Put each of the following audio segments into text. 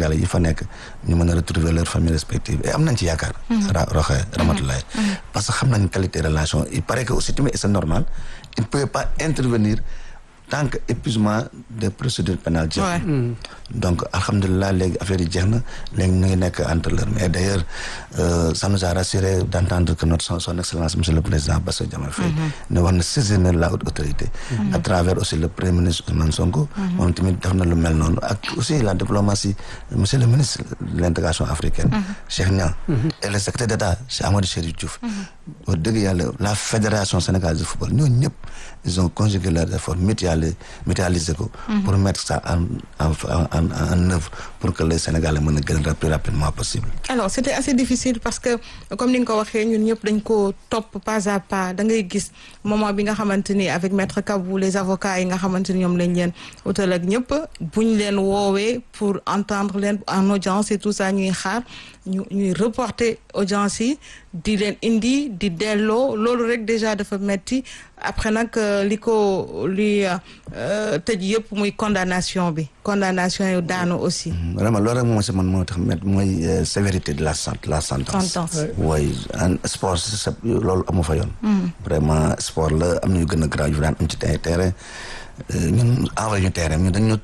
Sénégalais yi fa nekk ñu mën a retrouver leurs familles respectives et am nañ ci yaakaar ra roxe Ramatulaay parce que xam nañ qualité relation il paraît que aussi tamit c'est normal il ne peut pas intervenir tant que épuisement des procédures pénales jeex Ouais. donc alhamdulilah léegi affaire yi jeex na léegi ñu ngi nekk entre leur mais d'ailleurs euh, ça nous a rassuré d'entendre que notre son, son excellence monsieur le président Bassirou Diomaye Faye ne wax na saisir na la haute autorité à travers aussi le premier ministre Ousmane Sonko moom tamit def na lu mel noonu ak aussi la diplomatie monsieur le ministre de l'intégration africaine Cheikh Niang et le secrétaire d'État Cheikh Amadou Chérif Diouf wax dëgg yàlla la fédération sénégalaise de football ñooñu ñëpp ils ont conjugué leurs efforts mutualisé mutualisé ko pour mettre ça en en en en œuvre pour que les Sénégalais mën a gën le plus rapidement possible alors c'était assez difficile parce que comme ni nga ko waxee ñun ñëpp dañ ko topp pas à pas da ngay gis moment bi nga xamante ni avec maître Kabou les avocats yi nga xamante ni ñoom lañ leen utal ak ñëpp buñ leen woowee pour entendre leen en audience et tout ça ñuy xaar ñu ñuy reporter audience yi di leen indi di delloo loolu rek déjà dafa metti après nag euh, li ko li euh, tëj yëpp muy condamnation bi condamnation yu daanu aussi vraiment loolu rek moo si man moo tax met mooy euh, sévérité de la sent la sentence Sentence. oui en sport c'est ça, loolu amu fa yoon vraiment sport la am na yu gën a grave yu daan am ci terrain terrain euh, ñun envoyé ñu terrain ñun dañu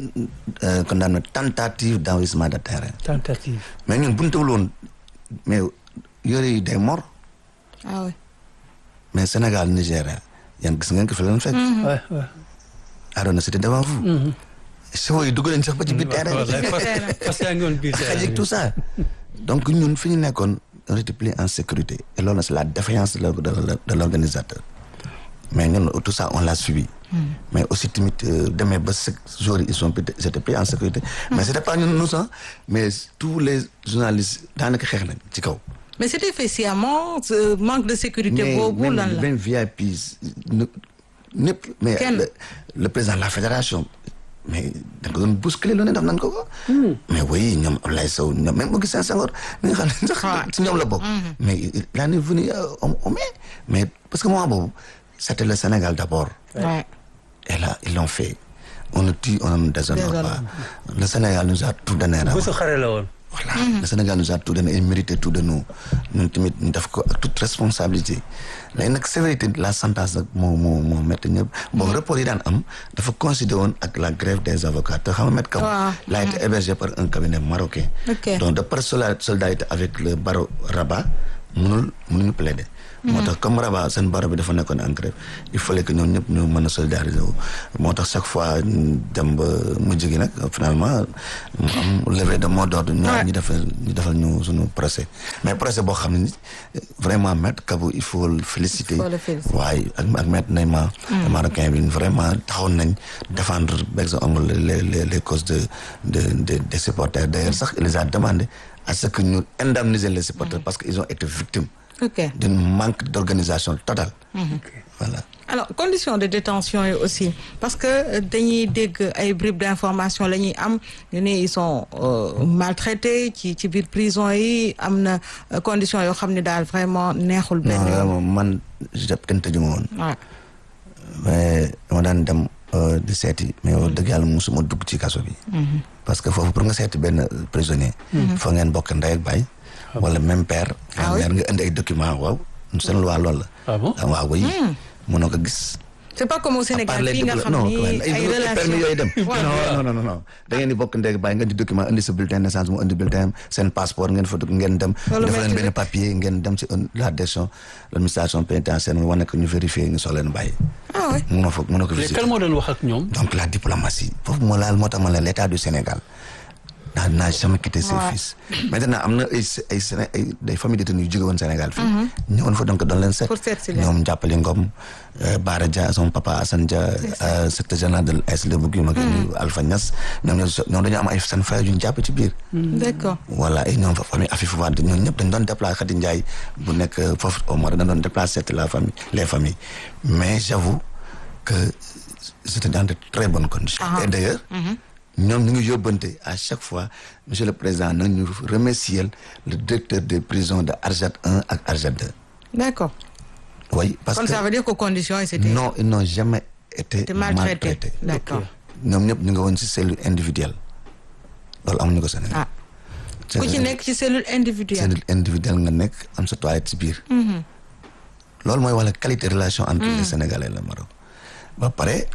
euh, condamné tentative d'envahissement de terrain tentative. mais ñun bu ñu tawul woon mais yore yi day mort ah oui mais Sénégal Nigéria yan gis ngeen ko fi leen fekk Ouais, ouais. Arona c'était devant vous chevaux yi dugg nañ sax ba ci biir terrain bi Wallaay, parce- parce que yaa ngi woon biir terrain xajik bi. tout ça donc ñun fi ñu nekkoon on était plus en sécurité et loolu c'est la défaillance de l'or- de l'or- de l'organisateur mais ñun tout ça on l'a suivi mais aussi tamit euh, demee ba ce jour ils sont plus- ils étaient plus en sécurité mais c'était pas ñun nous sax mais tous les journalistes daanaka xeex nañ ci kaw mais c'était fait sciemment ce manque de sécurité mais boobu lan même la même VIP ñu- ñëpp mais Kenn. le, le président de la fédération mais da nga doon bousculer lu ne def nañ ko ko mais oui ñoom Ablaye Sow ñoom même Augustin Senghor mi nga xam ne sax Ouais. ci ñoom la bokk mais il il en est venu euh, au au mai mais parce que moment boobu c'était le Sénégal d'abord ouais. et là ils l'ont fait on ne tue on ne déshonore Déshonore. pas le Sénégal nous a tout donné bu su xare la woon. voilà le Sénégal nous a tout donné et mérité tout de nous ñun tamit ñu def ko ak toute responsabilité léegi nag sévérité de la sentence nag moo moo moo métti ñëpp bon report yi daan am dafa coïncider woon ak la grève des avocats te xam nga Maître Kabou Waaw. il a été hébergé par un cabinet marocain Ok. donc de par sola- solidarité avec le barreau Rabat mënul mënuñu plaider moo tax comme Rabat seen barreau bi dafa nekkoon en grève il fallait que ñoom ñëpp ñu mën a solidariser wu moo tax chaque fois ñu dem ba mujj gi nag finalement mu am levée de mot d'ordre ñu Ouais. ñu defal ñu defal ñu suñu procès mais procès boo xam ne ni vraiment maître Kabou il faut le féliciter Il faut le féliciter. waaye ak ak maître Neymar marocain bi vraiment taxawoon nañ défendre par exemple les les les causes de de de des supporters d'ailleurs sax il les a demandé à ce que ñu indemniser les supporters parce que ils ont été victimes ok d'un manque d'organisation totale voilà alors conditions de détention yi aussi parce que euh, dañuy dégg ay bribes d'information la ñuy am ñu ne ils sont euh, maltraités ci ci biir prison yi am na euh, conditions yoo xam ne daal vraiment neexul benn non yoon vraiment man je kenn tëju ma woon waaw mais dama daan dem euh, di seeti mais wax dëgg yàlla musuma dugg ci kaso bi parce que foofu pour nga seeti benn prisonnier foo ngeen bokk ndey ak baay wala même père Ah oui? nga nga indi ay documents waaw seen loi loolu la Ah bon? waaw oui mënoo ko gis c'est pas comme au à part Sénégal les fii nga diplo- xam non ni ay ay ay permis yooyu dem Ouais. non non non non da ngeen di bokk ndey bàyyi nga di document indi sa bulletin de naissance mu indi bulletin seen passeport ngeen fa dugg ngeen dem Loolu dafa leen métti benn na. papier ngeen dem ci un- la direction l'administration pénitentiaire nga wane ko ñu vérifier ñu soog leen bàyyi ah ouais mënoo fa mënoo ko mais visiter kan moo doon wax ak ñoom. donc la diplomatie foofu moo laal moo tax ma la l'état du Sénégal naa naa jamais quitté ses Ouais. fils maintenant am na ay s- ay Séné ay des familles détenues yu jóge woon Sénégal fii ñëwoon fa donc doon leen seet Pour seet si leen. ñoom jàppali Ngom euh, Bara Dia son papa Assane Dia euh, secrétaire général de l'AS Lebougui ma gën Alpha Niass ñoom ñoo ñoom dañoo am ay seen frères yu ñu jàpp ci biir d'accord voilà et ñoom fa famille Afifou Wade ñoom ñëpp dañ doon déplacé Khady Ndiaye bu nekk euh, foofu au Maroc dañ doon déplacé la famille les familles mais j'avoue que c'était dans de très bonnes conditions Ah. et d'ailleurs ñoom ñu ngi yóbbante à chaque fois monsieur le président nag ñu remercier le directeur des prisons de Arjat 1 ak Arjat 2 d'accord oui parce kon que ça veut dire que conditions yi c'était non ils n'ont jamais été c'était maltraité maltraités d'accord ñoom ñëpp ñu ngi woon ci cellule individuelle loolu amuñu ko Sénégal ah ku ci nekk ci cellule individuelle cellule individuelle nga nekk am sa toilette ci biir loolu mooy wala qualité relation entre les Sénégalais et le Maroc ba pare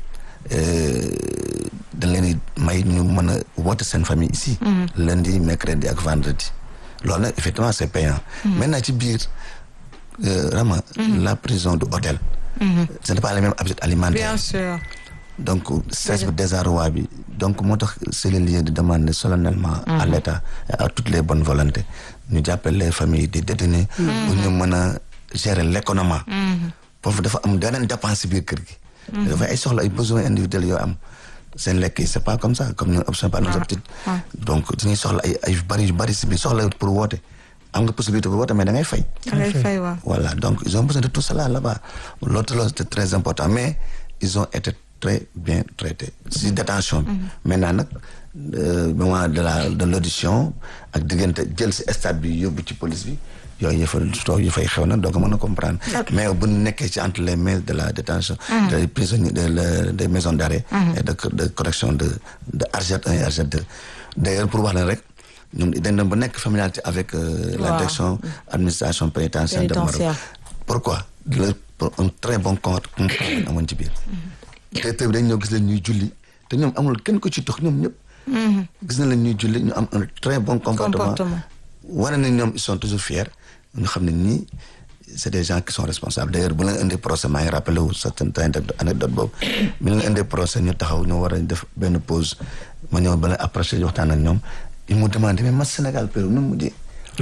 dañ leen di may ñu mën a woote seen famille ici lundi mercredi ak vendredi loolu nag effectivement c'est payant maintenant ci biir vraiment la prison du hôtel ce n'est pas les mêmes habitudes alimentaires bien sûr donc stress bi désarroi bi donc moo tax c'est le lieu de demander solennellement à l'État et à toutes les bonnes volontés ñu jàppale les familles des détenus pour ñu mën a gérer l'économie foofu dafa am beneen dépense biir kër gi dafa ay soxla ay besoins individuels yoo am seen lekk yi c'est pas comme ça comme ñun option par nos habitudes donc dañuy soxla ay ay bari yu bari si biir soxla pour woote am nga possibilité pour woote mais da ngay fay ngay fay waaw voilà donc ils ont besoin de tout cela là-bas l'autre loolu c'est très important mais ils ont été très bien traités si détention bi maintenant nag moment de la de l'audition ak diggante jël si stade bi yóbbu ci police bi yooyu yëfa toog yu fay xew na donc mën a comprendre mais bu nekkee ci entre les mains de la détention des prisonniers de des maisons d'arrêt et de de correction de de Arjet 1 et Arjet 2 d'ailleurs pour wax leen rek ñun dañ dem ba nekk familiarité avec la direction administration pénitentiaire de Maroc pourquoi le un très bon compte amoon ci biir directeur bi dañ ñëw gis leen ñuy julli te ñoom amul kenn ko ci tox ñoom ñëpp gis na leen ñuy julli ñu am un très bon comportement wane nañ ñoom ils sont toujours fiers ñu xam ne nii c'est des gens qui sont responsables d'ailleurs bu leen indee procès maa ngi rappelé wu certaine anecdote boobu bi leen indee procès ñu taxaw ñu war a def benn pause ma ñëw ba leen approché waxtaan ak ñoom ils m'ont demandé mais ma Sénégal Pérou nu mu mujjee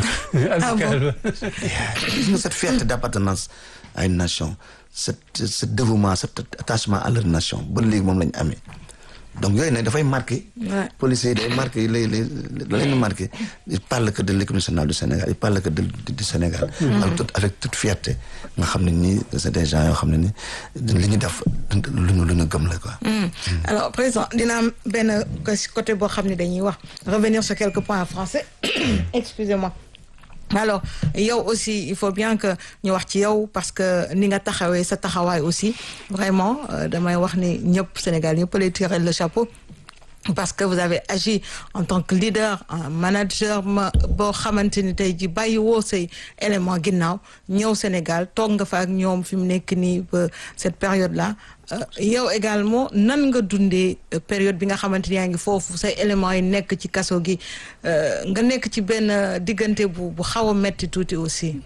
gis nga cette fierté d'appartenance à une nation cet ce dévouement cet attachement à leur nation ba léegi moom la ñu amee donc yooyu nag dafay marqué policiers yi day marqué lay lay la leen marqué il parle que de l'équipe nationale du Sénégal il parle que de du Sénégal avec toute avec toute fierté nga xam ne nii c'est des gens yoo xam ne ni li ñu def lu ñu lu ñu gëm la quoi alors président dina am benn côté boo xam ne dañuy wax revenir sur quelques points en français excusez-moi alors yow aussi il faut bien que ñu wax ci yow parce que ni nga taxawee sa taxawaay aussi vraiment damay wax ni ñëpp Sénégal ñëpp lay tirer le chapeau parce que vous avez agi en tant que leader un manager ma boo xamante ni tey ji bàyyi woo say élément ginnaaw ñëw Sénégal toog nga fa ak ñoom fi mu nekk nii ba cette période là yow également nan nga dundee période bi nga xamante ni yaa ngi foofu say éléments yi nekk ci kaso gi nga nekk ci benn diggante bu bu xaw a metti tuuti aussi.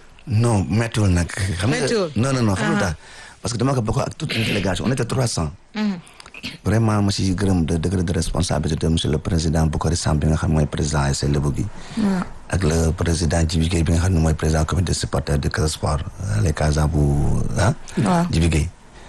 non méttiwul nag. xam nga méttiwul non non non xam nga parce que dama ko bokk ak toute une délégation on était trois cents. vraiment ma si gërëm de degré de responsabilité monsieur le président Boukhari Samb bi nga xam ne mooy président ASC Lebougui gi. ak le président Djibi Gueye bi nga xam ne mooy président comité de supporters de Casa Sport les Casa bu ah. waaw Djibi Gueye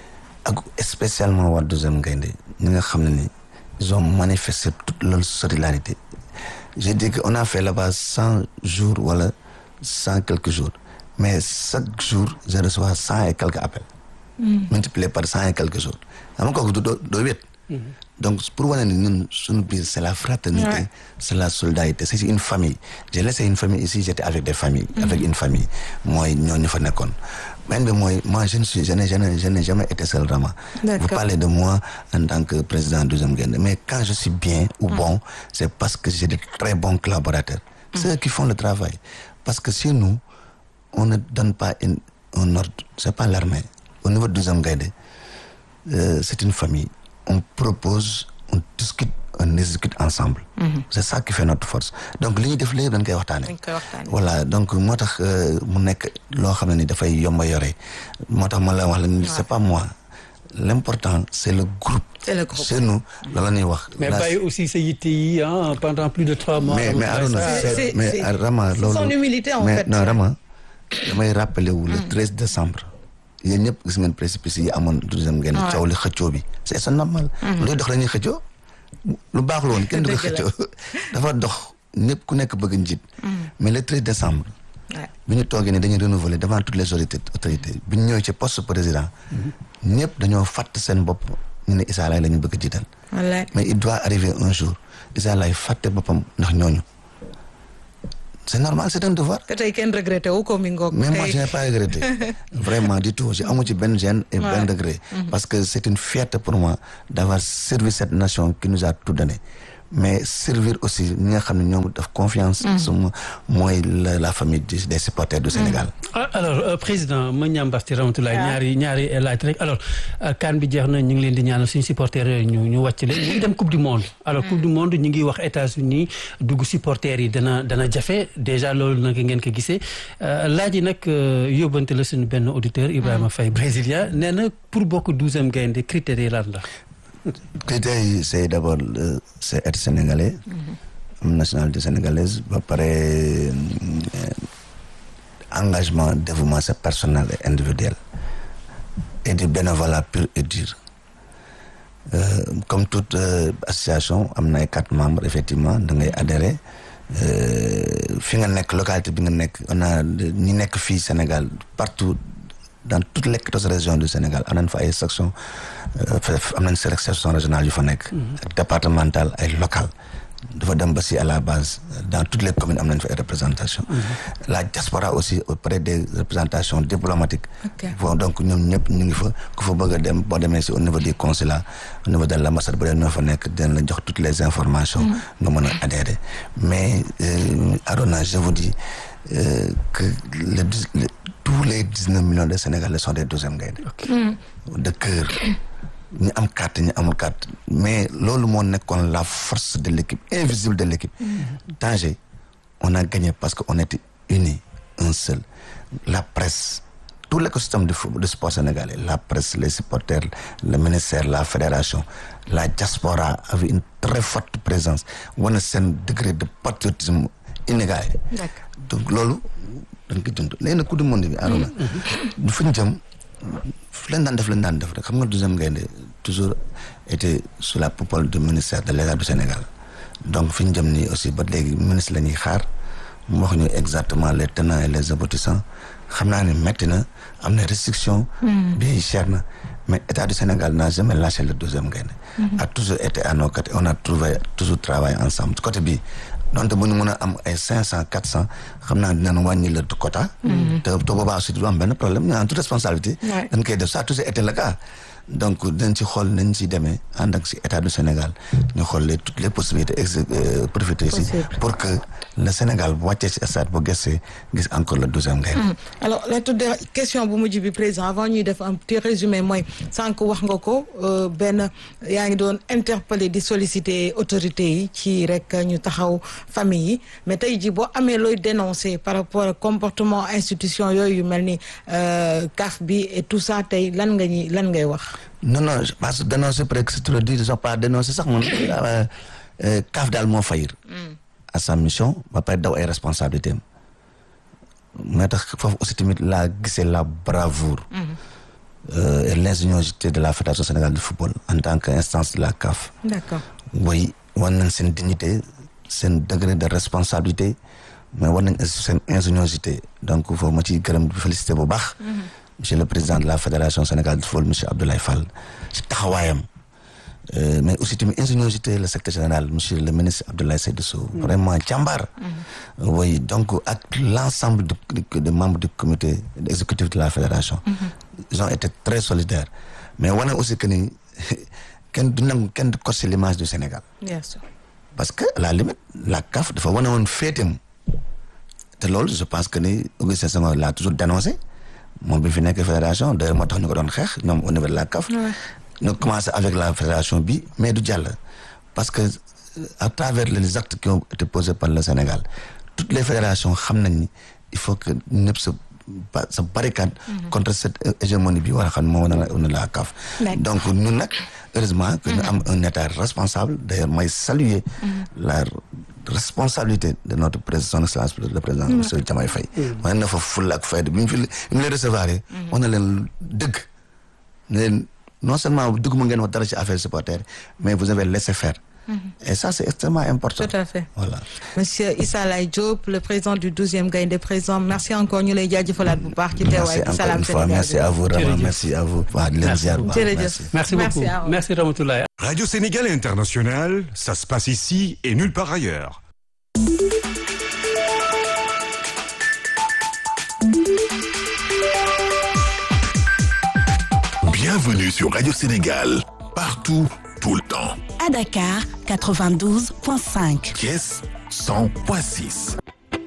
ak spécialement waa douzième Gaïndé ñi nga xam ne ni ils ont manifesté toute leur solidarité je dis que on a fait là-bas cent jours wala cent quelques jours mais chaque jour je reçois cent et quelques appels. multiplié par cent et quelques jours. xam nga kooku du doo doo wét. donc pour wane ni ñun suñu biir c'est la fraternité. Ouais. c'est la solidarité c'est une famille. j'ai laissé une famille ici j'étais avec des familles. avec une famille mooy ñooñu fa nekkoon. benn bi mooy moi je ne suis je n'ai je n'ai je n'ai jamais été seul vraiment. D'accord. vous parlez de moi en tant que président douzième Gaïndé mais quand je suis bien ou bon c'est parce que j'ai de très bons collaborateurs. c'est eux qui font le travail parce que chez nous on ne donne pas une un ordre c'est pas l'armée au niveau de douzième Gaïndé euh, c'est une famille on propose on discute on exécute ensemble. c'est ça qui fait notre force donc li ñuy def léegi dañ koy waxtaane dañ koy waxtaanee. voilà donc moo tax euh, mu nekk loo xam ne ni dafay yomba yore moo tax ma la wax la ni c'est pas moi l'important c'est le groupe C'est le groupe. chez nous loolu la ñuy wax mais La- bàyyi aussi sa yitte yi ah pendant plus de trois mois. mais mais Arona C'est- c'est- c'est- mais c'est- Rama c'est loolu son humilité, en mais fait. non Rama damay rappelé wu le 13 décembre yéen ñëpp gis ngeen précipice yi amoon douzième ngeen Ouais. coow li xëccoo bi c'est c'est normal luy dox la ñuy xëccoo lu baaxul woon kenn du ko Dëgg la. xëccoo dafa dox ñëpp ku nekk bëgg njiit mais le 13 décembre Ouais. bi ñu toogee ne dañuy renouveler devant toutes les autorités autorités bi ñu ñëwee ci poste président ñëpp dañoo fàtt seen bopp ñu ne Issa Laye la ñu bëgg a jiital wallaay mais il doit arriver un jour Issa Laye fàtte boppam ndax ñooñu c'est normal c'est un devoir que tey kenn regretté wu ko mi ngoog. mais moi tey- je n'ai pas regretté vraiment du tout j'ai amu ci benn gêne et Ouais. benn regret parce que c'est une fierté pour moi d'avoir servi cette nation qui nous a tout donné mais servir aussi ñi nga xam ne ñoom daf confiance suma mooy la la famille du- des supporters du Sénégal Ah, alors euh, président ma ñambasti Ramatoulaye ñaari ñaari laaj rek alors kan bi jeex na ñu ngi leen di ñaanal suñu supporters yooyu ñu ñu wàcc leen ñu ngi dem coupe du monde alors coupe du monde ñu ngi wax États-Unis dugg supporters yi dana dana jafe déjà loolu nag ngeen ko gisee Euh, laaj yi nag euh, yóbbante la suñu benn auditeur Ibrahima Faye brésilien nee na pour bokk douzième gaynde critères yi lan la critères yi c'est d'abord euh, c'est être sénégalais am nationalité sénégalaise ba pare euh, engagement dévouement c'est personnel et individuel et du bénévolat pur et dur Euh, comme toute euh, association am na ay quatre membres effectivement da ngay adhérer euh, fi nga nekk localité bi nga nekk on a ñi nekk fii Sénégal partout dans toutes les quatorze régions du Sénégal am nañ fa ay sections euh, fa- am nañ section régionale yu fa nekk ak départementale ay local dafa dem ba si à la base dans toutes les communes am nañ fa ay représentation la diaspora aussi auprès des représentations diplomatiques Ok. bon donc ñoom ñëpp ñu ngi fa ku fa bëgg a dem boo demee si au niveau du consulat au niveau de l'ambassade bu dee ñoo fa nekk dinañ la jox toutes les informations nga mën a adhérer mais euh, Arona je vous dis euh, que le, dix- le- tous les dix-neuf millions de Sénégalais sont des douzième gaynde de cœur ñu am carte ñu amul carte mais loolu moo nekkoon la force de l'équipe invisible de l'équipe Tanger on a gagné parce que on était unis un seul la presse tout l'écosystème du football du sport sénégalais la presse les supporters le ministère la fédération la diaspora avait une très forte présence wane seen degré de patriotisme inégalé D'accord. donc loolu dañ ko dund léegi nag coupe du monde bi Arona du fa ñu jëm fu leen daan def leen daan def rek xam nga deuxième gaynde toujours était sous la coupole du ministère de l'État du Sénégal donc fi ñu jëm nii aussi ba léegi ministre la ñuy xaar mu wax ñu exactement les tenants et les aboutissants xam naa ne métti na am na restriction bi cher na mais État du Sénégal n'a jamais lâché le deuxième gaynde a toujours été à nos côtés on a trouvé toujours travaillé ensemble côté bi donte bu ñu mën a am ay cinq cent quatre cent xam naa dinañ wàññi le quota te te boobaa aussi du am benn problème ñu en toute responsabilité Ouais. dañ koy def ça a toujours été le cas donc dañ ci xool nañ ci demee ànd ak si état du Sénégal ñu xool les toutes les possibilités ex euh, profiter si Possible. pour que le Sénégal bu wàccee si stade bu gëstee gis encore le douzième gaynde alors la toute question bu mujj bi président avant ñuy def un petit résumé mooy sànq wax nga ko euh, benn yaa ngi doon interpeller di solliciter autorités yi ci rek ñu taxaw famille yi mais tey jii boo amee looy dénoncer par rapport ak comportement institution yooyu yu mel ni euh, CAF bi et tout ça tey lan nga ñuy lan ngay wax. non non je pense que dénoncer peut-être que c'est trop dit ils ont pas dénoncé sax man euh, euh, CAF daal moo fayir à sa mission ba pare daw ay responsabilités am moo tax foofu aussi tamit laa gisee la bravoure euh, et l'ingéniosité de la Fédération sénégalaise de football en tant qu'instance de la CAF d'accord way war nañ seen dignité seen degré de responsabilité mais war nañ aussi seen ingéniosité donc foofu ma ciy gërëm di félicité bu baax monsieur le président de la fédération sénégalaise de football monsieur Abdoulaye Fall ci taxawaayam Euh, mais aussi tamit ingéniosité le secrétaire général monsieur le ministre Abdoulaye Seydou Sow vraiment jàmbaar oui donc ak l'ensemble de, de, de membres du comité exécutif de la fédération ils ont été très solidaires mais wane aussi que ni kenn du nangu kenn du corser l'image du Sénégal bien sûr. parce que à la limite la CAF dafa wane woon féetam te loolu je pense que ni Augustin Senghor l'a toujours dénoncé moom bi fi nekk fédération d'ailleurs moo tax ñu ko doon xeex ñoom au niveau de la CAF ñu commencé avec la fédération bi mais du jàll parce que euh, à travers les actes qui ont été posés par le Sénégal toutes les fédérations xam nañ ni il faut que ñëpp sa ba sa barricade contre cette euh, hégémonie bi war a xam ne moo wane na la CAF D'accord. donc ñun nag heureusement que ñu am un état responsable d'ailleurs may saluer la responsabilité de notre président son excellence le président monsieur Diomaye Faye wane na fa fulla ak fayda bi ñu fi bi mu leen recevoir wax na leen dëgg ne leen non seulement dëgg mu ngeen wax dara ci affaire supporter mais vous avez laissé faire et ça c'est extrêmement important Tout à fait. voilà Monsieur Issa Laye Diop le président du 12e Gaïndé président merci encore ñu lay jaajëfalaat bu baax ci merci teewaay encore ci Salam une fois Sénégal merci à vous vraiment Jërëjëf. merci à vous waa di leen Merci ziar bu baax jërëjëf merci merci beaucoup Merci à vous. merci Ramatoulaye Radio Sénégal International, ça se passe ici et nulle part ailleurs. Bienvenue sur Radio Sénégal, partout, tout le temps. À Dakar, 92.5. Thiès 100.6.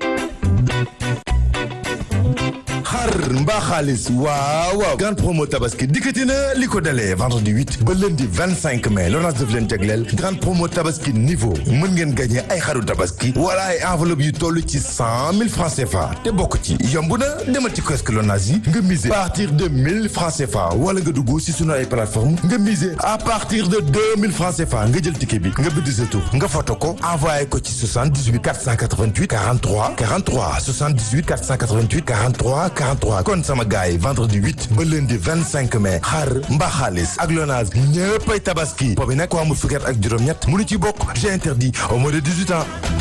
xar mbaa xaalis waaw waaw grande promo tabaski dikkati na li ko dalee vendredi 8 ba lundi 25 mai Lonase daf leen jagleel grande promo tabaski niveau mën ngeen gagné ay xaru tabaski wala ay enveloppe yu toll ci 100 000 francs CFA te bokk ci yomb na demal ci kiosque Lonase yi nga miser à partir de 1000 francs CFA wala nga dugg si sunu ay plateforme nga miser à partir de 2000 francs CFA nga jël ticket bi nga bind sa tur nga photo ko envoyé ko ci 78 488 43 43 78 488 43 43 kon sama gars yi vendredi 8 ba lundi 25 mai xar mbaa xaalis ak Lonase ñëppay tabaski boobu nag ko amul fukki at ak juróom-ñett mënu ci bokk j'ai interdit au moins de 18 ans